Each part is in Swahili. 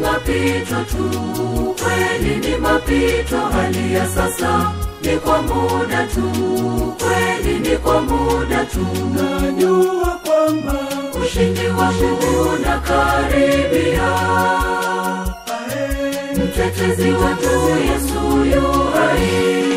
mapito tu kweli ni mapito hali ya sasa ni kwa muda tu kweli ni kwa muda tu najua kwamba ushindi wangu unakaribia ae, mtetezi wetu yesu yu hai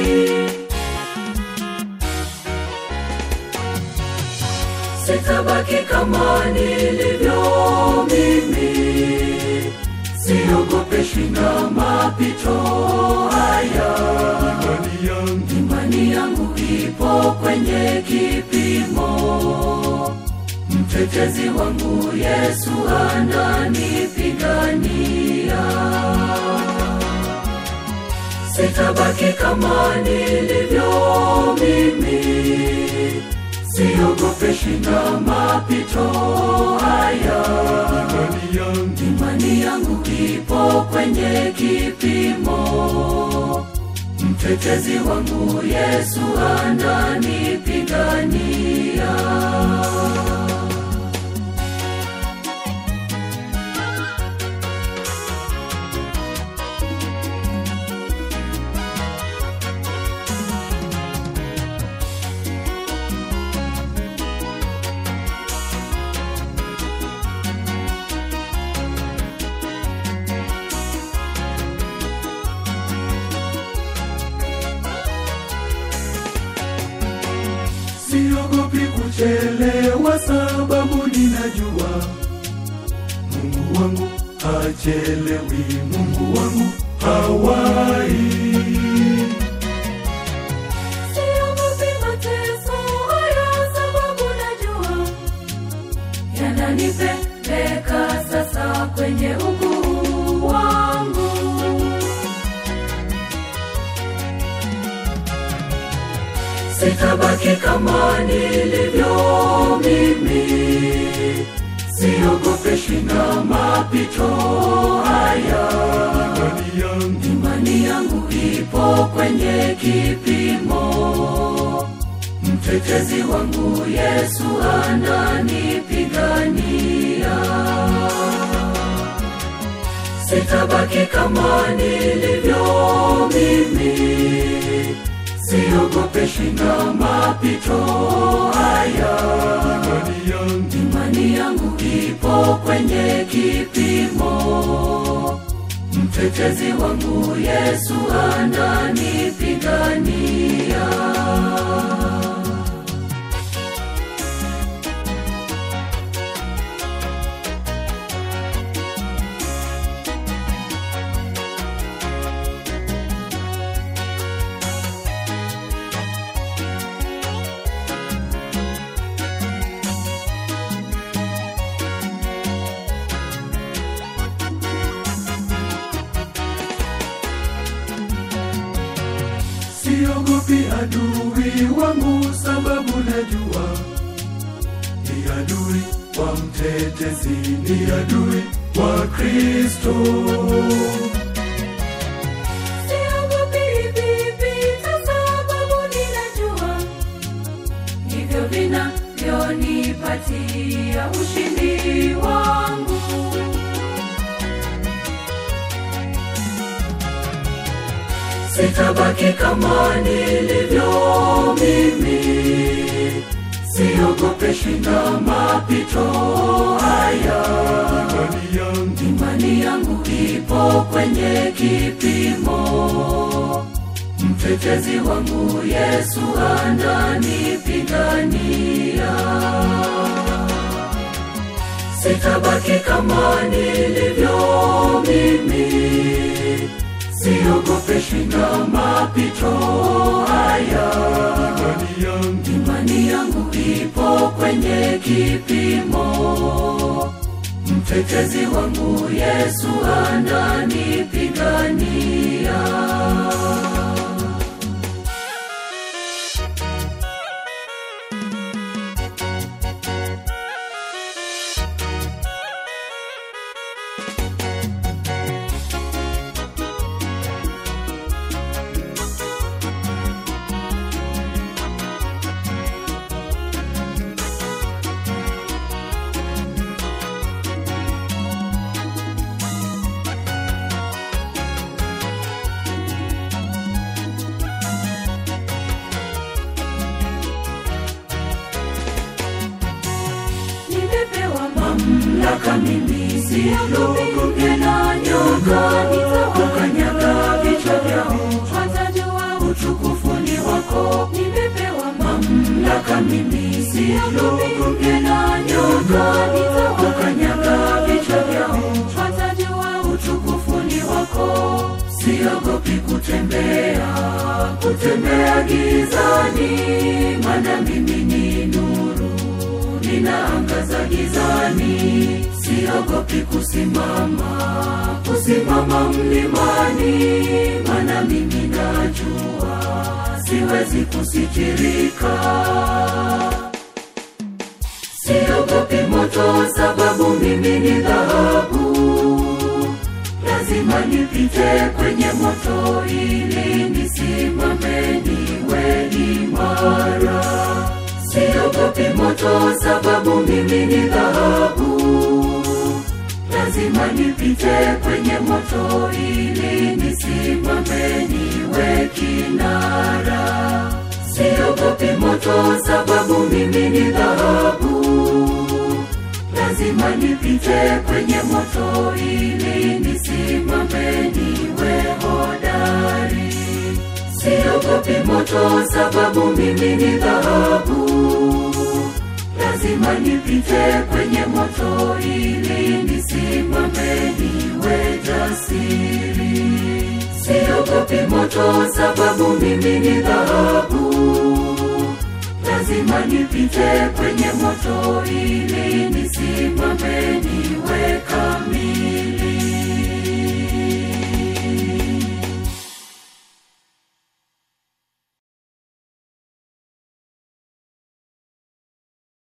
sitabaki kama nilivyo mimi siogopeshwi na mapito haya imani yangu imani yangu ipo kwenye kipimo mtetezi wangu yesu ananipigania sitabaki kama nilivyo mimi siogopeshwi na mapito haya imani yangu imani yangu ipo kwenye kipimo mtetezi wangu yesu ananipigania siogopi kuchelewa sababu ninajua mungu wangu hachelewi mungu wangu hawai siogopi mateso haya sababu najua yananipeleka sasa kwenye ukuu wangu sitabaki kama nilivyo mimi siogopeshwi na mapito haya imani yangu imani yangu ipo kwenye kipimo mtetezi wangu yesu ananipigania sitabaki kama nilivyo mimi siogopeshwi na mapito haya imani yangu imani yangu ipo kwenye kipimo mtetezi wangu yesu ananipigania siogopi adui wangu sababu najua ni adui wa mtetezi ni adui wa kristo siogopi hivi vita sababu ninajua ndivyo vinavyonipatia ushindi wangu sitabaki kama nilivyo mimi siogopeshwi na mapito haya imani yangu imani yangu ipo kwenye kipimo mtetezi wangu yesu ananipigania sitabaki kama nilivyo mimi siogopeshwi na mapito haya imani yangu imani yangu ipo kwenye kipimo mtetezi wangu yesu ananipigania mimi siogopi na nyoka nitawakanyaga vichwa vyao watajua utukufu ni wako nimepewa mamlaka mimi siogopi na nyoka nitawakanyaga vichwa vyao watajua utukufu ni wako siogopi kutembea kutembea gizani maana mimi ni nuru ninaangaza gizani siogopi kusimama kusimama mlimani maana mimi najua siwezi kusitirika siogopi moto sababu mimi ni dhahabu lazima nipite kwenye moto ili nisimame niwe imara siogopi moto sababu mimi ni dhahabu lazima nipite kwenye moto ili nisimame niwe kinara siogopi moto sababu mimi ni dhahabu lazima nipite kwenye moto ili nisimame niwe hodari siogopi moto sababu mimi ni dhahabu lazima nipite kwenye moto ili nisimame niwe jasiri siogopi moto sababu mimi ni dhahabu lazima nipite kwenye moto ili nisimame